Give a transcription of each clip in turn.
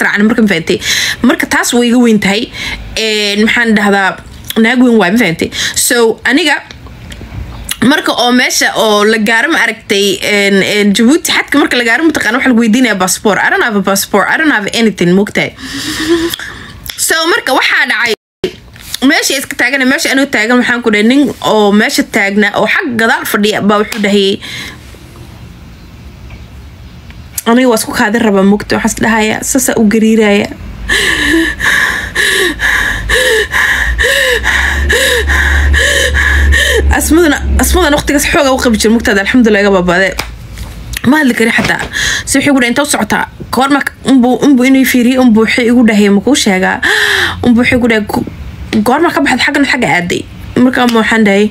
israacna marka mafahantay marka taas way iga weyn tahay maxaan dhahdaa naag weyn waay mafahantay so aniga marka oo meesha oo la gaaro ma aragtay jabuuti xadka marka la gaaro mataqana waxa lagu weydiinaya passport I don't have a passport I don't have anything mogtahay so marka waxaa dhacay meesha iska taagan meesha anoo taagan waxaan ku dhahay nin oo meesha taagna oo xag gadaal fadhiya baa wuxuu dhahayay aniga waa isku kaadin rabaa mogta waxaas dhahaya saasaa u gariiraya asmadana asmadan waqtigaas xooga u qabi jira mugtaada alxamdulilah iga baabaade ma hadli kari xataa si waxay gudhahay inta u socotaa koorma unbu unbu inuu fiiriye unbu waxay igu dhahay makuu sheegaa unbu waxay gu dhahay goorma ka baxda xaggan xagga aaday markaa ma waxaan dhahay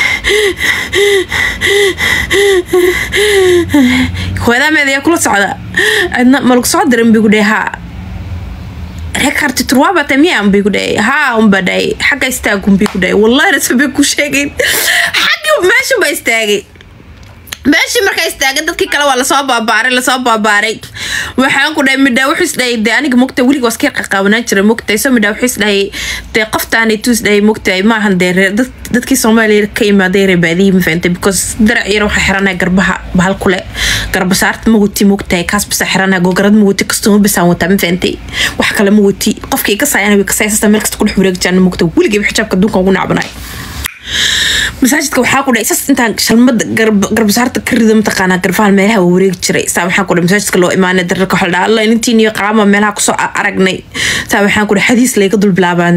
hooyadaameeda yaa kula socda adna ma lagu soo diran bigu dhahay haa rekarti turwaabata miya unbay ku dhahay haa unba dhahay xagga istaag unbay ku dhahay wallahi rasabay ku sheegayn xaggi meesha ba istaagay meeshii markaa istaagay dadkii kale waa lasoo baabaaray lasoo baabaaray waxaan ku dhahay midhaa wuxuu isdhahay dee aniga mogta weliga waska qaqaabanaan jira mogtay so midhaa wuxuu isdhahay dee qoftaanituu isdhahay mogtay maahan dee dadkii soomaaliya ka imaaday reebaadihii ma fahantay because darac yar waxaa xiranaya garbaha bahal kule garbasaarta ma wati mogtahay kaas basa xiranaya gogarad ma wati kastuma basaan wataa ma fahantay wax kale ma wati qofkii kasaayana way kasaayasasa meel kasta kudhex wareegjaan mogta weligayba xijaabka adduunka ugu nacbanay masaajidka waxaa ku dhahay sas intaan shalmada garbasaarta ka rida mataqaanaa garbahan meelaha waa wareegi jiray saa waxaan ku dhahay masaajidka loo imaanay dararka waxaa dhaha alla intiin iyo qaama meelaha kusoo aragnay saa waxaan ku dhahay xadiis layga dul bilaabaa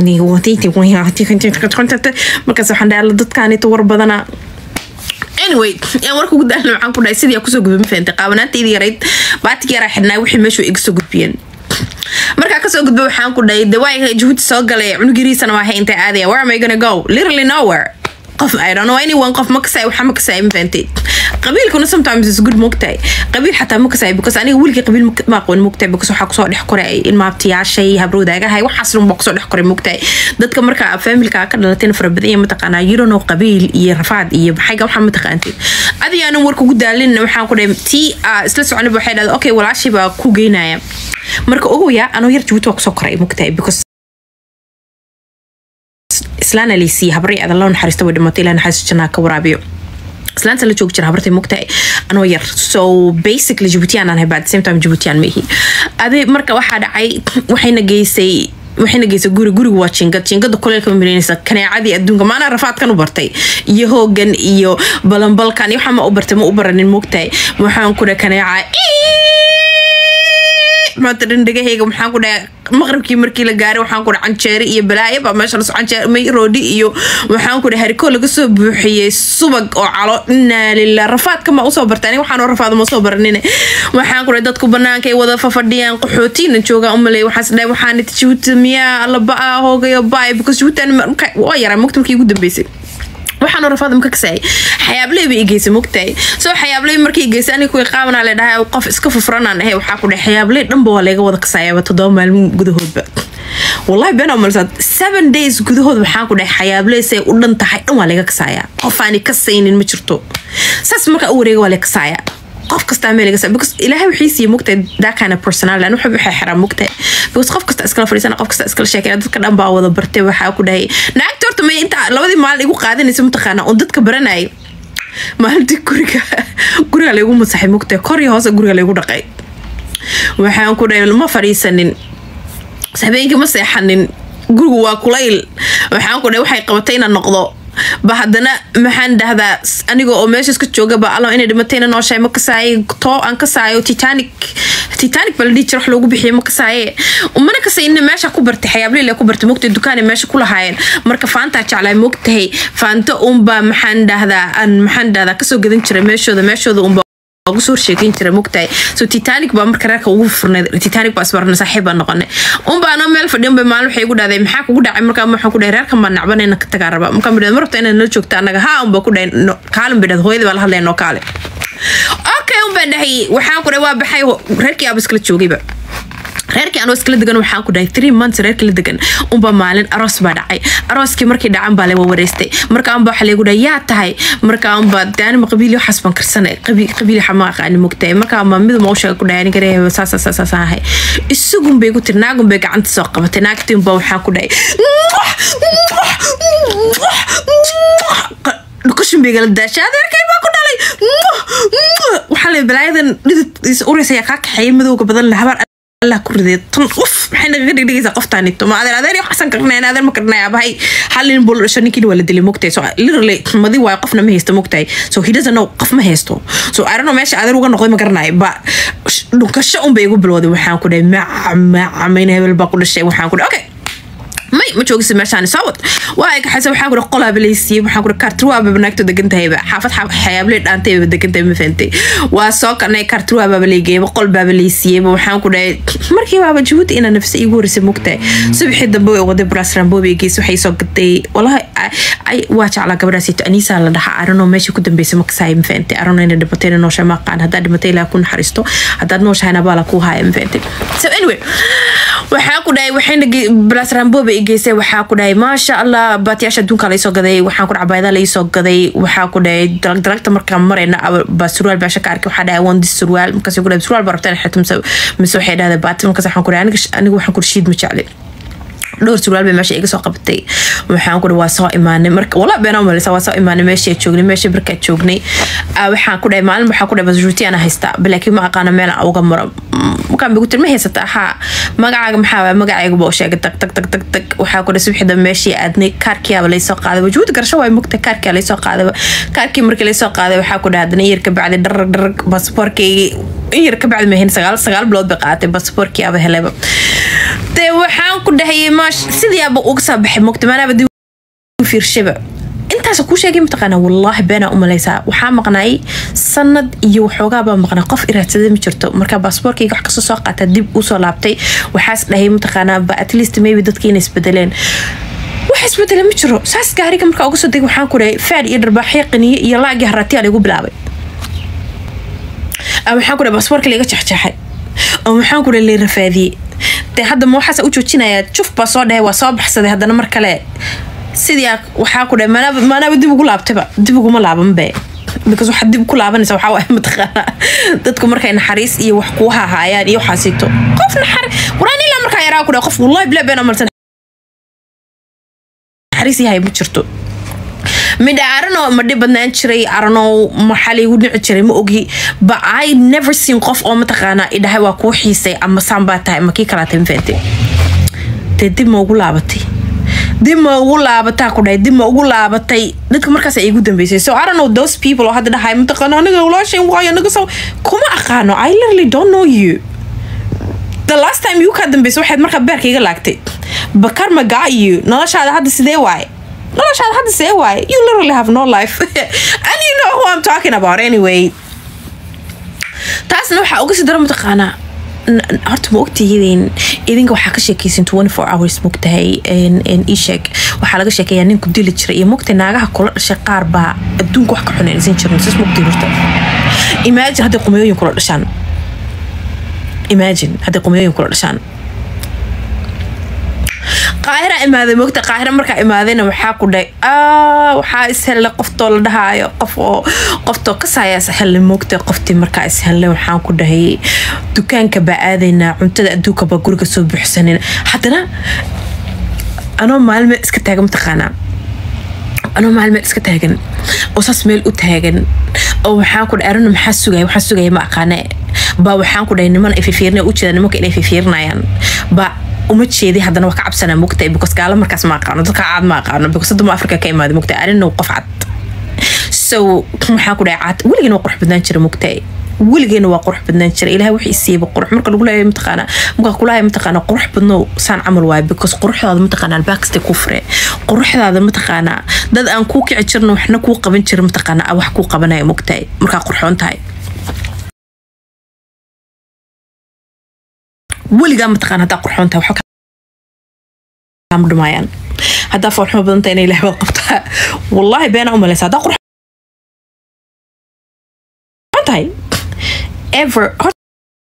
markaas waxaan dhahay alla dadkaanita war badanaa anyway yaan warka ugu daalna waxaan ku dhahay sidii aa kusoo gudba ma fahantay qaabanaantaydii yarayd baatig yaraa xidhnaa wixii meeshu iga soo gudbiyeen markaa kasoo gudba waxaan ku dhahay dawaa jabuuti soo galay cunugiriisana waa hay intay aadaya where am I gonna go literally nowhere qof I don't know anyone qof ma kasay waxa ma kasay ma fahantay qabiilkuna sometimes is good mogtahay qabiil xataa ma kasay because aniga weligii qabiil ma aqoon mogtahay because waxaa kusoo dhex koray ilmaabtiyaashay habrowdaagahay waxaas dhan baa kusoo dhex koray mogtahay dadka marka familka ka dhalatayna fara badan yahay mataqaanaa you don't know qabiil iyo rafaad iyo maxayga waxaa mataqaantid adi aanan warka ugu daalin waxaan ku dhahay tii isla soconaba waxay dhahday okay walaashii baa ku geynaya marka ogoya anoo yar jabuuti waa kusoo koray mogtahay because islaana laysiiye habray adan loo naxariista way dhimatay ilaa naxariista jannaa ka waraabiyo islaanta la joogi jira habartay mogtahay anoo yar so basically jabuutiyan aan haybaa at the same time jabuutiyan ma ihi adi marka waxaa dhacay waxayna geysay waxayna geysay guri gurigu waa jingad jingada kuleelka ma milanaysa kaneecadii adduunka maanaa rafaadkan u bartay iyo hoogan iyo balanbalkan iyo waxaa ma u bartay ma u baranin mogtahay waxaan ku dhahay kaneeca maanta dhan dhagahayga maxaan ku dhahay maqribkii markii la gaaray waxaan ku dhahay canjeere iyo balaayo baa meesha laso canjeere may roodhi iyo waxaan ku dhahay harikoo laga soo buuxiyey subag oo calo inaa lillah rafaadka ma usoo bartay aniga waxaan rafaada ma soo baranine waxaan ku dhahay dadku banaanka ay wada fafadhiyaan qaxootiina joogaa umaley waxaas dhahay waxaan jabuuti miyaa laba-a hoogayo baay because jabuuti waa yaraa mogta markii ugu dambeysay waxaan rafaada maka kasaayay xayaabley bay igeysay mogtahay soo xayaabley markii igeysay aniga kuwii qaabanaa la dhahay qof iska fufranaan ahay waxaa ku dhahay xayaabley dhanba waa layga wada kasaayaba toddoba maalmo gudahoodba wallahi been malsaad seven days gudahood waxaan ku dhahay xayaabley say u dhan tahay dhan waa layga kasaayaa qof aani kasaynin ma jirto saas markaa u wareega waa lay kasaayaa qof kastaa meel laga because ilaahay wixii siiye mogtahay that kind of personality anu waxba waxay xiraa mogtahay because qof kasta iskala fadhiisana qof kasta iskala sheekaya dadka dhan baa wada bartay waxaa ku dhahay naagta horta may inta labadii maalin igu qaadanaysa mataqaana oo dadka baranayay maalintii guriga guriga laygu masaxay mogtahay kor iyo hoose guriga laygu dhaqay waxaan ku dhahay ma fadhiisanin habeenkii ma seexanin gurigu waa kulayl waxaan ku dhahay waxay qabatay inaan noqdo ba haddana maxaan dhahdaa aniga oo meeshaas ka joogaba alla inay dhimatayna nooshahay ma kasaaye too aan kasaayo titanic titanic baa la dhihi jira wax loogu bixiye ma kasaaye mana kasayna meesha ku bartay xayaableyla ku bartay mogtay dukaanay meesha ku lahaayeen marka faantaa jeclaa mogtahay faanta unbaa maxaan dhahdaa aan maxaan dhahdaa kasoo gadan jiray meeshooda meeshooda unba ugu soo sheekeyn jira mogtahay so titanic baa marka reerka ugu furnay titanic baa isbarnay saaxiib baa noqonay unba anoo meel fadhiyan bay maalin waxay igu dhahday maxaa kugu dhacay markaa waxaan ku dhahay reerkan baa nacban inaan ka tagaa rabaa markaa midhad ma rabta inaad nala joogta annaga haa unba ku dhahay kaalin bay dhahday hooyadii baa la hadlaya noo kaale okay unbaa dhahay waxaan ku dhahay waa baxay reerkii aaba iskala joogayba reerkii anoo iskala degan waxaan ku dhahay three months reerkii la degan unba maalin aroos baa dhacay arooskii markii dhacan baa laga wareystay markaanba waxaa lagu dhahay yaa tahay markaanba daanima qabiili waxaas baan karsanay qabiili xama aqaani mogtahay markaanba miduma u sheega ku dhahay aniga reeheba saasa saasa saahay isagun bay ku tiri naagun bay gacanta soo qabatay naagtii unba waxaan ku dhahay dhukushin bay gala daashay adeerkay baa ku dhalay waxaa la balaayadan dhidid uraysa yaa kaa kaxeeya madowga badan le habaar allah ku riday tan uf maxay nagaga dhigdhigaysaa qoftaanito ma adeer adeer waxasan karnay adeer ma karnay abahay hal nin buu la dhasho ninkiina waa la dilay mogtahay so literally madi waayo qofna ma haysto mogtahay so he doesn't know qof ma haysto so I don't know meesha adeer uga noqday ma garanayo ba dhunkasho un bay igu bilowday waxaan ku dhahay maca maca mayna hebel baa ku dhashay waxaan ku dhahay okay may ma joogisa meeshaan soo wad waa ay kaxaysa waxaan kuri qolaaba laysiiyey waxaan kuri kaartirwaaba banaagto degan tahayba xaafad xayaabley dhaantayba degan tahay ma fahantay waa soo kanay kaartirwaabaaba laygeeyba qol baaba laysiiyeyba waxaan ku dhahay markii baaba jabuuti inaa nafsa igu horreysay mugtahay subaxii dambe way waday brasrambobe gees waxay soo gaday walahi waa jeclaa gabadhaasito aniisaa la dhahaa arano meesha ku dambeysay makasahay ma fahantay arano inay dhimatayna noosha ma aqaan haddaad dhimatay ilaa ku naxariisto haddaad nooshahayna baala kuu haaya ma fahantay so anyway waxaa ku dhahay waxayna brasrambobe geysay waxaa ku dhahay maasha allah baatiyaasha adduunka laysoo gaday waxaan ku dhahay bayada laysoo gaday waxaa ku dhahay dalagdalagta markaan marayna baa surwaal baa shaka arkay waxaa dhahay wandi surwaal markaas ku dhahay surwaal baa rabtaan xirto mise mise waxay dhahday baati markaas waxaan ku dhahay aniga waxaan ku shiid ma jeclin dhowr surwaal bay meesha iga soo qabatay waxaan ku waa soo imaanay marka wala beenaa malisa waa soo imaanay meesha joognay meesha barkaa joognay waxaan ku dhahay maalin waxaan ku dhahay basruuti ana haystaa laakiin ma aqaana meel aan uga maro markaan bigu tiri ma haysataa haa magacaaga maxaa waay magacayga baa u sheegay tag tag tag tag tag waxaa ku dhahay subaxda meeshii aadnay kaarkiyaaba laysoo qaaday wajuud garasho waay mugta kaarkiyaa laysoo qaaday kaarkii markii laysoo qaaday waxaa ku dhahay haddana iyar ka bacdi dharag dharag baasaboorkaygii iyar ka bacdi mahayn sagaal sagaal bilood bay qaadatay baasaboorkiyaaba helayba dee waxaan ku dhahayay maash sidiiaba uga soo baxay mogta maanaaba dib fiirshaba intaas kuu sheegay mataqaana wallaahi beenaa u malaysaa waxaa maqnaay sanad iyo waxoogaabaa maqnaa qof iraadsaday ma jirto marka baasboorkayga wax kasoo soo qaata dib usoo laabtay waxaas dhahay mataqaanaa ba at least maybe dadkii inay isbedeleen wax isbedele ma jiro saas gaariga markaa uga soo degay waxaan ku dhahay faad iyo dharbaaxyo qaniye iyo laagii haratiyaa laygu bilaabay waxaan ku dhahay baasboorka layga jexjeexay oo maxaan ku dhahay lay rafaadiyey dee hadda ma waxaas u joojinayaa juf baa soo dhahay waa soo baxsaday haddana mar kale sidii waxaa ku dhahay maanaaba dib ugu laabtayba dib uguma laabanbe because waxaad dib ku laabanaysa waxaa waay mataqaanaa dadku markay naxariis iyo wax kuu hahaayaan iyo waxaasito qof naxari waraan ilaa markaa yaraa ku dhahay qof wallahi bilaa been amalsan naxariis yahay ma jirto midha arano ma dhib badnaan jiray arano maxaa laygu dhici jiray ma ogi ba i never seen qof oo mataqaanaa idhahay waa kuu xiisay ama saan baa tahay ma kii kalaatay mafahantay dee dib ma ugu laabatay dib ma ugu laabataa ku dhahay dib ma ugu laabatay dadka markaas ay igu dambeysay so I don't know those people oo hadda dhahay mataqaana aniga walaashayn waayo anaga saw kuma aqaano I literally don't know you the last time you ka dambeysay waxaad markaa beerka iga laagtay bakar ma gaa you noloshaada hadda sidee waaye noloshaada hadda see waaye you literally have no life and you know who I'm talking about anyway taasna waxaa uga sii daro mataqaanaa horta ma ogtihiin idinka waxaa ka sheekaysan twenty four hours mogtahay isheeg waxaa laga sheekeeyaa ninku dili jira iyo mogtahay naagaha kula dhashay qaar baa adduunka wax ka xunaysan jirin sis mogtahay horta imagine hadday qumeyooyin kula dhashaan imagine hadday qumeyooyin kula dhashaan qaahira imaaday mogta qaahira markaa imaadayna waxaa ku dhahay waxaa ishelle qoftoo la dhahaayo qof oo qoftoo kasaaya ishelle mogta qoftii markaa ishelle waxaan ku dhahay dukaanka baa aadaynaa cuntada adduunka baa guriga soo buuxsanayna haddana anoo maalme iska taagan mataqaanaa anoo maalme iska taagan oo saas meel u taagan oo waxaan ku dhahay arana maxaa sugaya waxaa sugaya ma aqaane baa waxaan ku dhahay niman ay fifiirnaya u jeeda nimanka inay fifiirinayaan baa uma jeedi haddana waa ka cabsanaa mogtahay because gaalo markaas ma aqaano dadka caad ma aqaano because duma africa ka imaada mogtahay arina qof cad so maxaa ku dhahay caad weligeena waa qurux badnaan jira mogtahay weligeena waa qurux badnaan jira ilahay wixii siiyaba qurux marka lagu leeyahay mataqaana marka kulahay mataqaana qurux badno saan camal waaye because quruxdaada mataqaana albaakasta ku fure quruxdaada mataqaana dad aan kuu kici jirno waxna kuu qaban jira mataqaana wax kuu qabanaya mogtahay markaa qurxoon tahay weligaa mataqaan haddaa qurxoon tahay waxba kama dhumaayaan haddaa foolxumo badan tahay inay ilahay wad qabtaa wallaahi beena u malaysa haddaa qurxoon tahay ever horta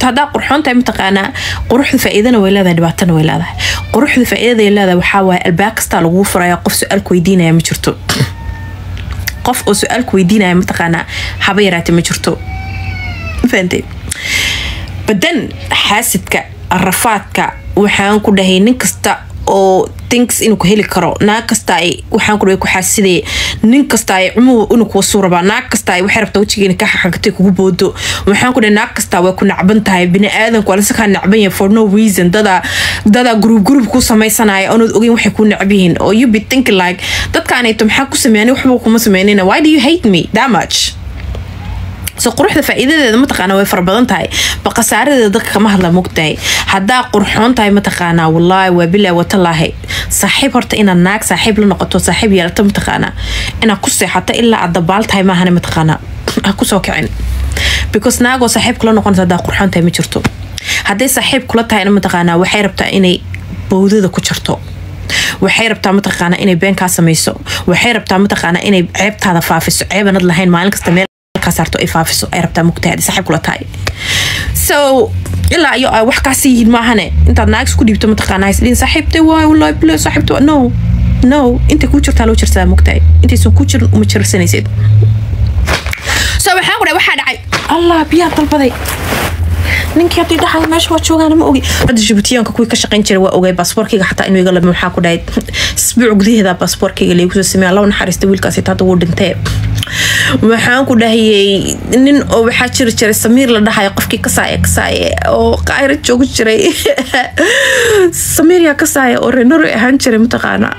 haddaa qurxoon tahay mataqaanaa quruxda faa'iidana way leedahay dhibaatana way leedahay quruxda faa'iidada ay leedahay waxaa waaye albaab kastaa lagu furaya qof su-aalku weydiinaya ma jirto qof oo su-aalku weydiinaya mataqaanaa haba yaraate ma jirto fahantay badan xaasidka rafaadka waxaan ku dhahay nin kasta oo thinks inuu ku heli karo naag kasta ay waxaan ku dhahay ku xaasidaya nin kasta ay cumuhu inuu kuwa suu rabaa naag kasta ay waxay rabtaa wejigeena ka xaqagtay kugu boodo waxaan ku dhahay naag kasta way ku nacban tahay bini aadanku waa lasakaa nacban yahay for no reason dada dada group group ku samaysanaya oonad ogeyn waxay ku nacab yihiin oo you be thinking like dadkaanayto maxaa ku sameeyani waxba kuma sameynina why do you hate me that much so quruxda faa'iidadeeda mataqaana way fara badan tahay ba khasaaradeeda dadka kama hadla mogtahay haddaa qurxoon tahay mataqaanaa wallaahi waa bilaa watalaahi saaxiib horta inaad naag saaxiib la noqoto saaxiib yeelato mataqaanaa inaad ku seexato ilaa aad dabaal tahay maahane mataqaanaa ha kusoo kicin because naagoo saaxiib kula noqonaysa haddaa qurxoon tahay ma jirto hadday saaxiib kula tahayna mataqaanaa waxay rabtaa inay bowdada ku jarto waxay rabtaa mataqaanaa inay beenkaa samayso waxay rabtaa mataqaanaa inay ceebtaada faafiso ceebanad lahayn maalin kasta meel saarto ay faafiso ay rabtaa mugtahay saaxiib kula tahay so ilaa iyo ay wax kaasi yihiin maahane intaad naag isku dhiibto mataqaanaa isdhihin saaxiibtay waay wallahi bila saaxiibta no no intay kuu jirtaa loo jirsadaa mugtahay intaysan ku jirin uma jirsanaysid so waxaan ku dhahay waxaa dhacay allah biyaa dalbaday ninkii haddii dhaxay meesha waa joogaan ma ogi hadda jibuutiyaanka kuwii ka shaqayn jiray waa ogay baasaboorkayga xataa inuu iga lama waxaa ku dhahay isbuuc gudaheeda baasaboorkayga laygu soo sameeya laba naxariista wiilkaasi hadda wuu dhintee waxaan ku dhahayay nin oo waxaa jiri jiray samiir la dhahayo qofkii kasaaye kasaaye oo qaayra joogi jiray samiir yaa kasaaye oo renoro ahaan jiray mataqaanaa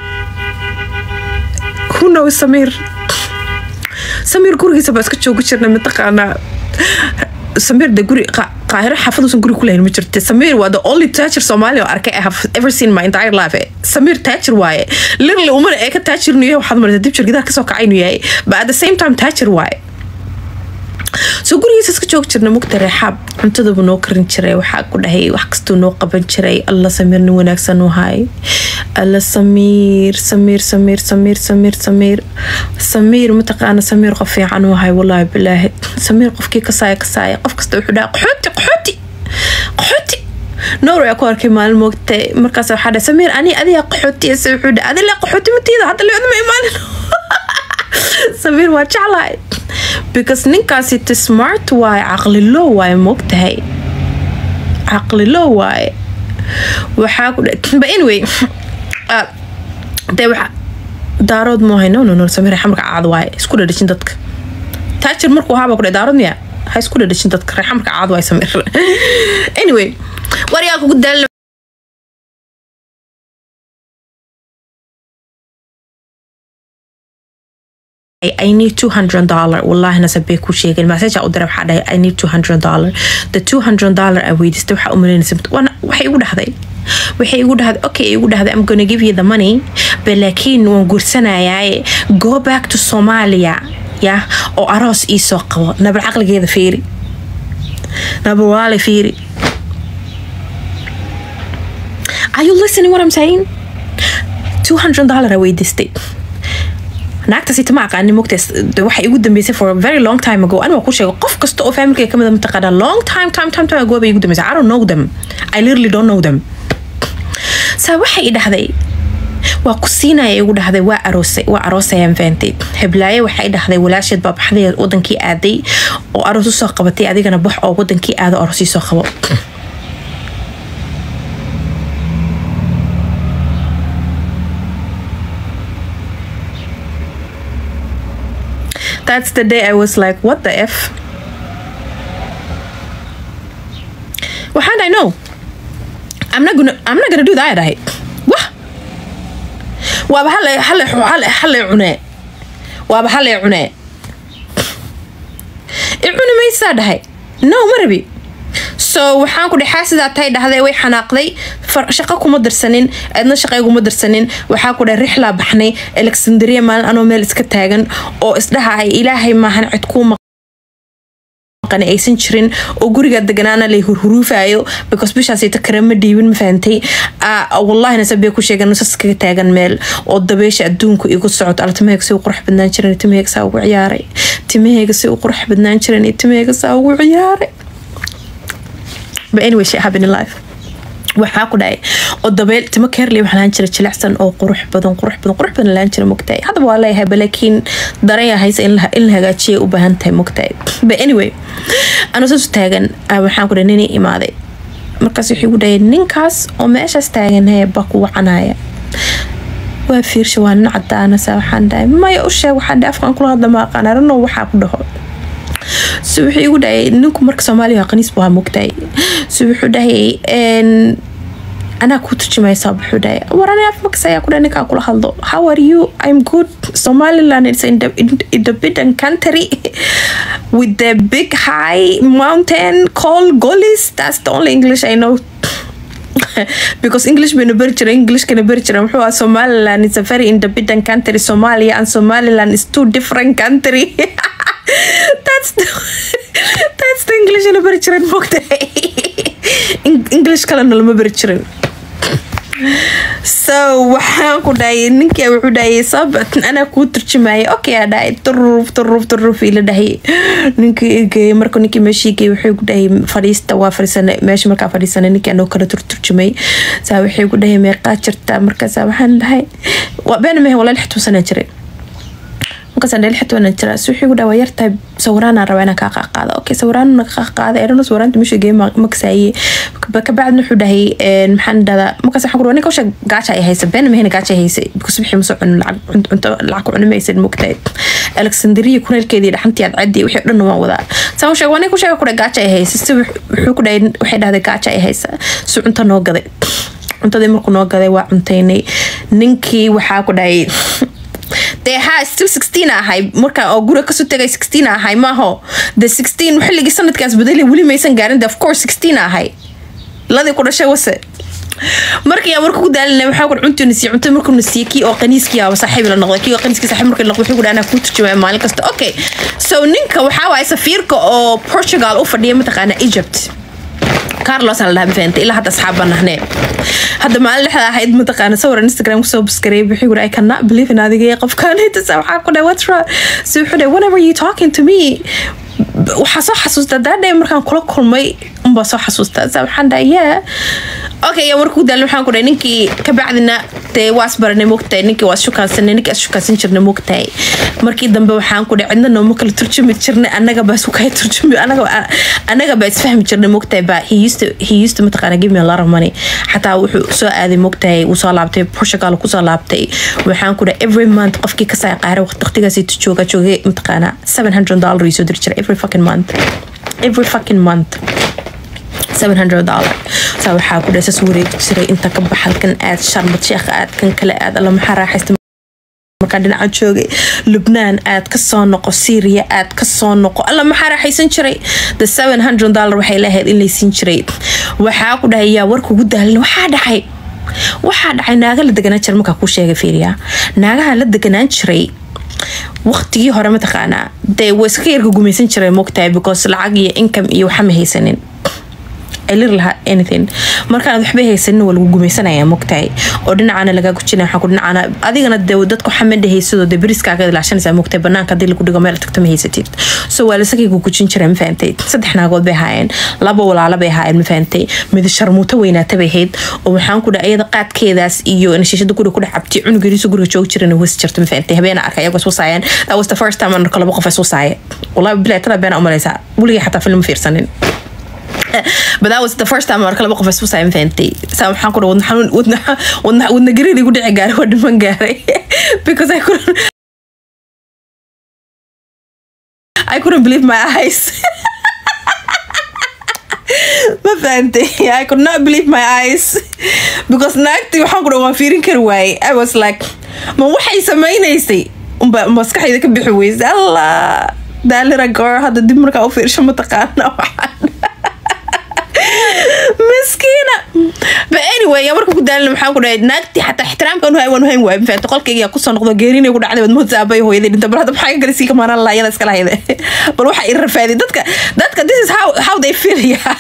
who knows samiir samiir gurigiisa baa iska joogi jirna mataqaanaa samiir de guri qaahiro xaafaduusan guri kulahayn ma jirta samiir waa the only taajir soomaaliya oo arkay I have ever seen my entire life samiir taajir waaye literally umana ee ka taajir inuu yahay waxaad maraysa dibjir gidaar kasoo kacay inuu yahay but at the same time taajir waaye soo gurigiisa iska joog jirna mugta reexaab cuntadaba noo karin jiray waxaa ku dhahay wax kastuu noo qaban jiray alla samiir nin wanaagsan u hay alla samiir samiir samiir samiir samiir samiir samiir mataqaana samiir qof fiican u hay wallaahi bilaahi samiir qofkii kasaaya kasaaya qof kasta wuxuu dhaha qaxooti qaxooti qaxooti noor ayaa ku arkay maalin moogtay markaas waxaa dhahay samiir ani adiga qaxootiyase wuxuu dhaha adile qaxooti matiida hadda leodama imaanin samiir waa jeclahay because ninkaasi t smart waaye caqlilo waaye moogtahay caqlilo waaye waxaa ku but anyway dee waxa daarood moohay no no no samiir xamarka caad waaye isku dhadhajin dadka taajir markuu ahaaba ku dhe daarood miya ha isku dhadhajin dadka reexamarka caad waaye samiir anyway waryaa kugu daal I need two hundred dollar wallahi nasabay ku sheegeen message u diray waxaa dhahay I need two hundred dollar the two hundred dollar I weydiistay waxaa u malaynaysa waxay igu dhahday waxay igu dhahday okay igu dhahday I'm gonna give you the money but laakiin waan guursanayaaye go back to Somalia ya oo aroos ii soo qabo nabar caqligeeda fiiri nabar waale fiiri Are you listening what I'm saying? two hundred dollar I weydiistay naagtaasi tama aqaanin mogtaas waxay igu dambeysay for a very long time ago anaa ku sheego qof kasta oo familkayga kamid mataqaana long time time time time ago bay igu dambeysay I don't know them I literally don't know them saa waxay i dhahday waa ku siinaya igu dhahday waa aroosay waa aroosayaan faantay heblaaye waxay dhahday walaasheed baa baxday wadankii aaday oo aroos usoo qabatay adigana bax oo wadankii aado aroos soo qabo that's the day I was like, what the F? Well, how did I know? I'm not gonna I'm not gonna do that I Wah waaba hal hal hal hal cune waaba hal cune i cuni maysaa dhahay no ma rabi so waxaan ku dhexaa sidaa tay dhahday way xanaaqday shaqo kuma dirsanin aadna shaqayguma dirsanin waxaa ku dhahay rixlaa baxnay alexandria maalin anoo meel iska taagan oo isdhaha ay ilaahay maahan cid kuu maqan aysan jirin oo guriga deganaana lay hurhuruufayo because bishaasayta karama dhiibin ma fahantay wallahina sabee ku sheegan nusas kaga taagan meel oo dabeesha adduunku igu socod ala timahayga si u qurux badnaan jiran timahayga saa ugu ciyaaray timahayga si u qurux badnaan jiran timahayga saa ugu ciyaaray but anyway shit happen in life waxaa ku dhacay oo dabeel timo keerley waxaa lahaan jira jilicsan oo qurux badan qurux badan qurux badan lahaan jira mogtahay haddaba waa leeyahay balaakiin daran yaa haysa in la in la hagaajiyay u baahan tahay mogtahay but anyway anuu saas u taagan ah, waxaan ku dhahay ninii imaaday markaas wuxuu igu dhahay ninkaas oo meeshaas taagan hee baa ku wacanaya waa fiirsha waa nin cadaana saa waxaan dhahay maya u sheeg waxaan dhahay afkaan kula hadla ma aqaan arano waxaa ku dhaho so wuxuu igu dhahay ninku marka soomaaliya waa qaniis buu ahaa mogtahay so wuxuu dhahay "Een, anaa kuu turjumaysaa wuxuu dhahay war ani afmakas ayaa ku dhahay ninkaa kula hadlo how are you i'm good somaliland is in the, in, in the bidden country with the big high mountain called golis that's the only english i know because english bayna beri jiray englishkana beri jiray muxuu ahaa somaliland is a very independent country somalia and somaliland is two different country that's the, that's the english na beri jiran mogtahay Eng- english kalena lama beri jirin so waxaan ku dhahay ninkia wuxuu dhahayay sabat anaa kuu turjumaya okay aa dhahay turuf turuf turuf ila dhahay ninkii igeeyay marka ninkii meeshii geeyay wuxuu ku dhahay fadhiista waa fadhiisana meesha markaa fadhiisana ninkii anoo kala turturjumay saa waxay ku dhahay meeqaa jirta markaasaa waxaan dhahay waa been mehe walaa lix tuusanaa jiray markaasaan dheel xit wana jira si wuxuu dhawa yartahay sawiraanaan rabaa inaan kaa qaaqaada okay sawiraan na kaa qaada erano sawiraanta meesha geey makasaaye kabacdina wuxuu dhahay een, maxaan dhahdaa markaas waxaan ku ninka usha gaaja ay haysa been mahayna gaaja ay haysa because wixii masoo cunin lacag cun- cunto lacag ku cuni maysan mogtahay alexandria kuneelkeedii dhaxantii aad caddi wixii dhan waan wadaa saan usheeg waa ninka usheega ku dhahay gaaja ay haysa si wux- wuxuu ku dhahay waxay dhahday gaaja ay haysa si cunto noo gaday cuntadii markuu noo gaday waa cuntaynay ninkii waxaa ku dhahay dee haa still 16 ahay marka oo guriga kasoo tegay 16 ahay maaho de 16 xilligii sanadkaas badali weli maysan gaarin de of course 16 ahay ladii ku dhashay wase markii aan marka ku daalina waxaa ku cuntu nasiye cunto markuu nasiye kii oo qaniiskii aba saaxiib la noqday kii oo qaniiskii saaxiib markii la noqday wuxuu ku dhaanaa kuu turjumaya maalin kasta okay so ninka waxaa waaye safiirka oo Portugal u fadhiya mataqaana Egypt carlos aan la dhaha mafahantay ilaa hadda asxaab baan nahnee hadda maalin dhexda ahayd mataqaana sawir instagram kusoo buskareey wuxuu yiri i cannot believe in adiga qofkaan hita waxaa ku dhahay what's wrong so wuxuu dhahay whenever you talking to me waxaa soo xasuustaa daadhay markaan kula kulmay unbaa soo xasuustaa sa waxaan dhahay yeah okay yaa markuu daalin waxaan ku dhahay ninkii kabacdina dee waas baranay mogtahay ninkii waas shukaansanay ninkii as shukaansan jirnay mogtahay markii dambe waxaan ku dhahay cidna nooma kala turjumi jirnay annaga baa isku kala turjumi anaga anaga baa isfahmi jirnay mogtahay baa he used to he used to mataqaana give me a lot of money xataa wuxuu soo aaday mogtahay uu soo laabtay Portugal ku soo laabtay waxaan ku dhahay every month qofkii ka saa qaara waqtigaas intuu jooga joogay mataqaana 700 dollar ii soo diri jiray every fucking month every fucking month 700 dollar saa waxaa ku dhasas wareegi jiray inta ka baxalkan aad sharbad sheekha aad kan kale aad alla maxaa raaxaysta markaan dhinaca joogay lubnaan aad ka soo noqo syria aad ka soo noqo alla maxaa raaxaysan jiray the 700 dollar waxay lahayd in laysiin jiray waxaa ku dhahay yaa warka ugu daalin waxaa dhacay waxaa dhacay naaga la deganaan jiray markaa kuu sheegay fiiriya naagaha la deganaan jiray waqtigii hore mataqaanaa dee way iska yarka gumaysan jiray mogtahay because lacag iyo income iyo waxa ma haysanin lir lahaa anything markaanad waxba haysanin waa lagu gumaysanaya mogtahay oo dhinacana lagaa gujina waxaa ku dhinacana adigana dee dadku xamada haysadoo dee beriskaaga ilaashanaysaa mogtahay banaanka haddii lagu dhigo meel tagto ma haysatid so waa lasakay ku gujin jiray ma fahantay saddex naagood bay ahaayeen laba walaalo bay ahaayeen ma fahantay mid sharmuuto weynaata bay ahayd oo waxaan ku dhahay iyada qaadkeedaas iyo nashiishada guriga ku dhex cabtay cunugeriisu guriga joogi jirana was jirta ma fahantay habeena arka iyagoo iswasaayeen that was the first time aan arko laba qof iswasaaya wallahi bilaa tada beena umalaysaa weligay xataa film fiirsanin but that was the first time marka laba qof isku saayin fahantay saa waxaan ku wadna xanuun wadna wadna wadna gareed igu dhici gaaray waa dhiman gaaray because I couldn't I couldn't believe my eyes ma fahantay I could not believe my eyes because naagtii waxaan ku waan fiirin kari waayey I was like ma waxay samaynaysay unba maskaxayda ka bixi weysay allah daalira goor hadda dib markaa u fiirsho mataqaana waxaan miskiina but anyway yaa marka ku daalin waxaan ku dhahay naagtii xataa ixtiraamka anu waan hayn waay mafaanta qolkayga yaa kusoo noqdo geerinay ku dhacday wadmood aabay hooyaday dhinta bal hadda maxaa ka galay sii kamaanaan lahaa iyada iskala hayda bal waxaa i rafaaday dadka dadka this is how how they feel yeah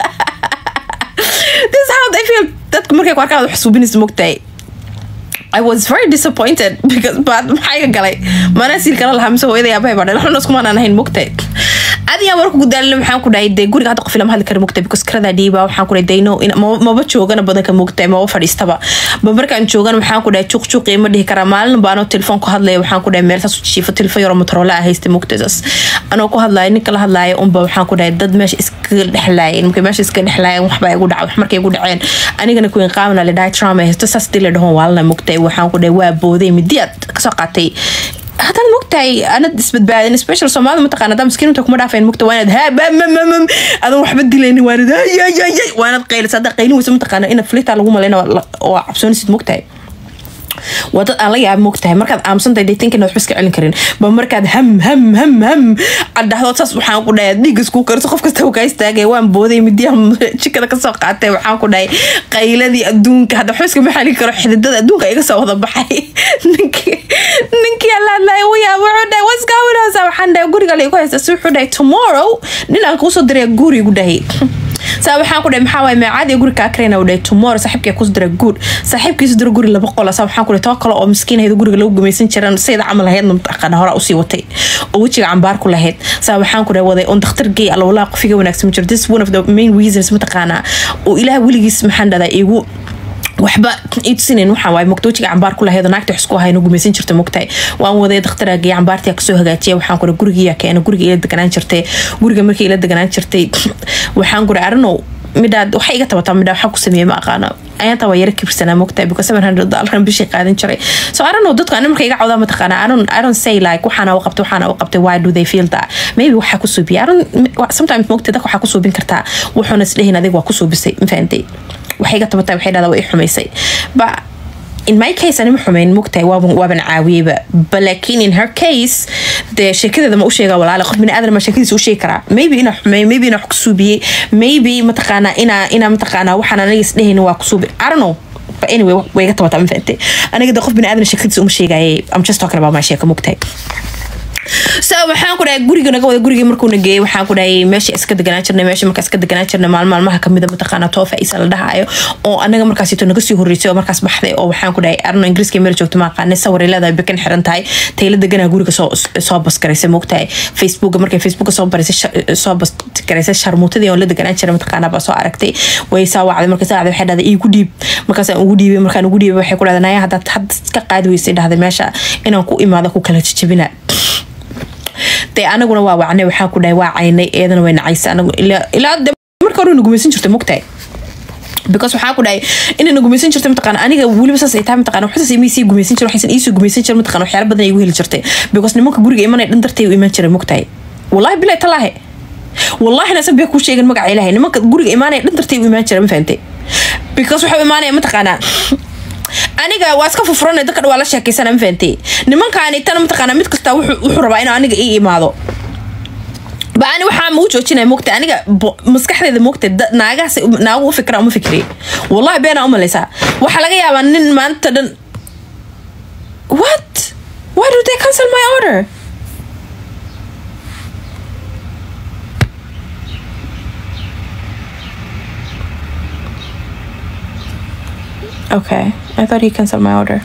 this is how they feel dadka markay ku arkaan wax suubinaysa mogtahay I was very disappointed because but maxaa iga galay mana siil kala lahaa mise hooyaday aabahay baa dhalay waxna iskumaan aan ahayn mogtahay adigaa warku gudaalina waxaan ku dhahay dee guriga hadda qof lama hadli kara mugta because karadaa dhiiba waxaan ku dhahay dayno maba joogana badanka mugta maba fadhiistaba ba markaan joogana waxaan ku dhahay juuq juuqii ma dhihi karaa maalin baanoo telefoon ku hadlaya waxaan ku dhahay meel saas u jiifo telefoon yaroo motorola ah haysta mugtasaas anoo ku hadlaya ninka la hadlaaya unba waxaan ku dhahay dad meesha iskaga dhexlaayeen markay meesha iskaga dhexlaayeen waxbaa igu dhacay wax markay igu dhaceen anigana kuwin qaamna la dhahay trauma haysto saas dii la dhahon waalana mugtay waxaan ku dhahay waa booday midiyaad kasoo qaatay haddana mogtahay anad isbadbaadin special soomaalida mataqana hadaa maskiinta kuma dhaafayn mogta waanad habamamamam adan waxba dilaynin waanad hayayayay waanad qaylis haddaa qaylin weysa mataqaana inaad flitaa lagu malayna waa cabsoonisid mogtahay waa dad aan la yaaba mogtahay markaad aamusantahay datinkan waxba iska celin karin ba markaad ham ham ham ham aad dhahdo saas waxaan ku dhahay dhiig iskuu kariso qof kasta kaa istaagay waan booday midiyaha jikada kasoo qaatay waxaan ku dhahay qayladii adduunka hadda waxba iskama xalin karo xididada adduunka iga soo wada baxay ninkii ninkii alaadlahay wayaa wuxuu dhahay waskaawinaysa waxaan dhahay guriga la igu haysta si wuxuu dhahay tomorrow nin aan kuusoo diraya gurigu dhahay saa waxaan ku dhahay maxaa waay meecaadi guri kaa karayna u dhahay tomorrow saaxiibkii kus dira guud saaxiibkiisu dira guri laba qola saa waxaan ku dhahay toba kale oo miskiin ahayd guriga lagu gumaysan jiran sayda camal ahaydna mataqaana hore usii watay oo wejiga cambaar ku lahayd saa waxaan ku dhahay waday on dakhtar gay alla walaa qofiga wanaagsan ma jiro this one of the main reasons mataqaanaa oo ilaah weligiis maxaan dhahdaa igu waxba itusinin waxaa waay mogta wejiga cambaar ku lahayd naagta wax isku ahayno gumaysan jirta mogtahay waan waday dakhtaraagiya cambaartii kasoo hagaajiya waxaan kura gurigiyaa keena guriga ila deganaan jirtay guriga markii ila deganaan jirtay waxaan kura arinow midhaad waxay iga tabataa midhaa waxaa ku sameeyey ma aqaano ayaanta waa yara kibirsanaa mogtahay because seven hundred dollar bishii qaadan jiray so I don't know dadku ani marka iga cawdaa mataqaana I don't I don't say like waxaana u qabtay waxaana u qabtay why do they feel that maybe waxaa ku suubiya I don't sometimes mogtay dadka waxaa ku suubin kartaa wuxuuna isdhehin adiga waa ku suubisay ma fahantay waxay iga tabataa waxay dhahdaa waa i xumaysay but in my case anima xumayn mugtahay waaban waaban caawiyeyba balaakiin in her case dee sheekadeeda ma u sheegaa walaale qof bini aadan ma sheekadiisa u sheegi karaa maybe inaa xumeey maybe inaa wax ku suubiyey maybe mataqaanaa inaa inaa mataqaanaa waxaan aniga isdhehayn waa ku suubi I don't know but anyway way iga tabataa ma fahantay aniga dee qof bini aadan sheekadiisa uma sheegayay I'm just talking about my sheeka mugtahay so waxaan ku dhahay guriga naga wada gurigii markuu nageeyey waxaan ku dhahay meesha iska deganaan jirnay meesha markaa iska deganaan jirnay maalin maalmaha kamida mataqaana toofa isa la dhahayo oo anaga markaasito naga sii horreysay oo markaas baxday oo waxaan ku dhahay arno ingiriiska meel joogto ma aqaanay sawir ay leedahay bekan xiran tahay tayla deganaa guriga soo soo baskaraysay moogtahay facebooka markay facebooka soo baraysay soo baskaraysay sharmuutadii oo la deganaan jiray mataqaana baa soo aragtay way saa wacday marka saa wacday waxay dhahday iigu dhiib markaasaan ugu dhiibay markaan ugu dhiibay waxay ku dhahday naya haddaad hadda ka qaadi weysay dhahday meesha inaan ku imaado ku kala jajabina dee anaguna waa wacnay waxaan ku dhahay waa caynay eedana way nacaysa anagu ilaa de marka hore nagumaysan jirta mogtahay because waxaa ku dhahay inay nagumaysan jirta mataqaana aniga weliba saas ay tahay mataqaana waxaas imay sii gumaysan jir waxaysan iisoo gumaysan jir mataqaana waxyaala badan ay igu heli jirtay because nimanka guriga imanay dhan dartay u imaan jiray mogtahay wallahi bilahi talaahe wallahi nasan bee kuu sheegan magaca ilaahay nimanka guriga imaanaya dhan dartay u imaan jiray ma fahantay because waxau imaanaya mataqaanaa aniga waa iska fufurana dadka waa la sheekeysana ma fahantay nimankaani tana mataqaana mid kasta wuxuu rabaa inuu aniga ii imaado ba ani waxaa mau joojinaya mogta aniga maskaxdeeda mogta naagahaas naagu u fikra uma fikri wallahi beenaa u malaysaa waxaa laga yaabaa nin maanta dhan what why do they cancel my order Okay, I thought he canceled my order.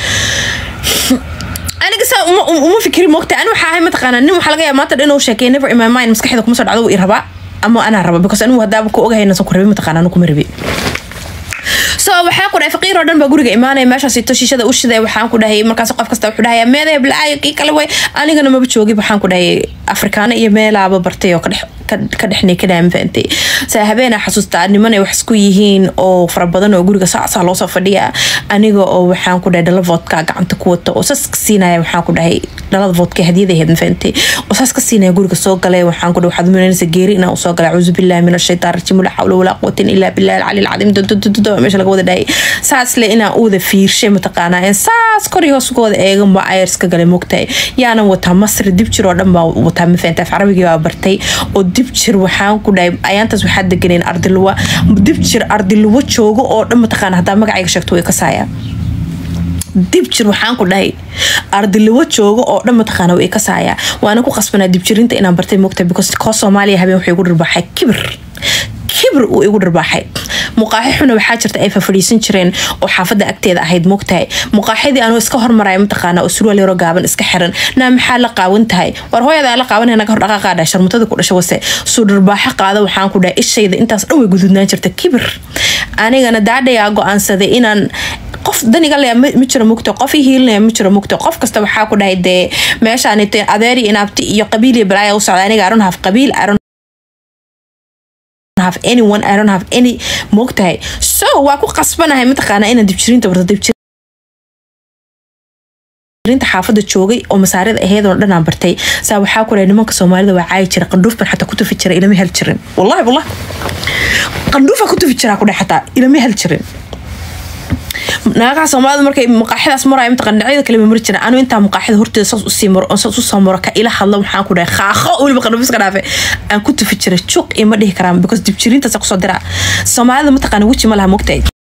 aniga saa uma fikiri moogta ani waxaa ahay mataqaana nin waxaa laga yaaba maanta dhan inuu sheekay never in my mind maskaxda kuma soo dhacdo wuu i rabaa ama anaa raba because anigu haddaaba ku ogahay nasan ku rabi mataqaana anu kuma rabi so waxaa ku dhahay faqiir oo dhan baa guriga imaanaya meeshaas ito shiishada u shiday waxaan ku dhahay markaas qof kasta wuxuu dhahaya meedaya bilaayo kii kale way anigana maba joogib waxaan ku dhahay afrikaano iyo meelaaba bartay oo kadhex ka dhexnay ka dhaamfaantay saa habeenaa xasuustaa nimanay wax isku yihiin oo fara badan oo guriga saasaa loosoo fadhiya aniga oo waxaan ku dhahay dhala vodka gacanta ku wata oo saas ka siinaya waxaan ku dhahay dhalada vodka hadiyada ahayd mafaantay oo saas ka siinaya guriga soo galay waxaan ku dhahay waxaad umaynaysa geeri inaan usoo galay acuuzu billahi min ashaytaan rajiim la xawla walaa quwatin ilaa billahi alcali alcadiim dododododo meesha laga wada dhahay saas le inaan u wada fiirshay mataqaanaa in saas kor iyo hoos uga wada eegan baa ayarska galay mogtahay yaanan wataa masri dib jir oo dhan baa wataa mafaantay af carabigii baa bartay oo dib jir waxaan ku dhahay ayaantaas waxaa deganeen ardiluwa dib jir ardiluwa joogo oo dhan mataqaana haddaa magacayga sheegto way kasaaya dib jir waxaan ku dhahay ardiluwa joogo oo dhan mataqaana way kasaaya waana ku qasbanaa dibjirinta inaan bartay mogta because koo soomaaliya habeen waxay gu dhirbaxay kibir kibir uu igu dharbaaxay muqaaxi xuna waxaa jirta ay fafadhiisan jireen oo xaafada agteeda ahayd mogtahay muqaaxidii anuu iska hormaraya mataqaana oo surwaal yaro gaaban iska xiran naa maxaa la qaawan tahay war hooyadaa la qaawan naga hor dhaqaaqaadha sharmutada ku dhasha wase suu dharbaaxo qaada waxaan ku dhahay ishayda intaas dhan way gududnaan jirta kibir anigana daadhayaa go-aansaday inaan qof daniga le ma jiro mugto qof i hiilinaya ma jiro mugto qof kasta waxaa ku dhahay dee meeshaanit adeeri inaabti iyo qabiil iyo balaaya u socda aniga aron haf qabiil aron have anyone I don't have any moogtahay so waa ku qasbanahay mataqaanaa inaan dibjiriinta barto dibjirinta xaafada joogay oo masaarida aheyd oo dhanaan bartay saa waxaa ku dhahay nimanka soomaalida waa caayi jira qandhuuf ban xataa ku tufi jira ilama hel jirin wallahi wallahi qandhuufa ku tufi jiraa ku dhahay xataa ilama hel jirin naagaha soomaalida markay maqaaxidaas maraya mataqaan dhinacyada kale ma mari jiran anu intaa maqaaxida horteeda saas usii maro oo saas usoo maro ka ila hadla waxaan ku dhahay khaaqo weliba qanabiska dhaafe aan ku tufi jiray juuq ima dhihi karaan because dibjiriintaasa kusoo diraa soomaalida mataqaana weji ma laha mogtahay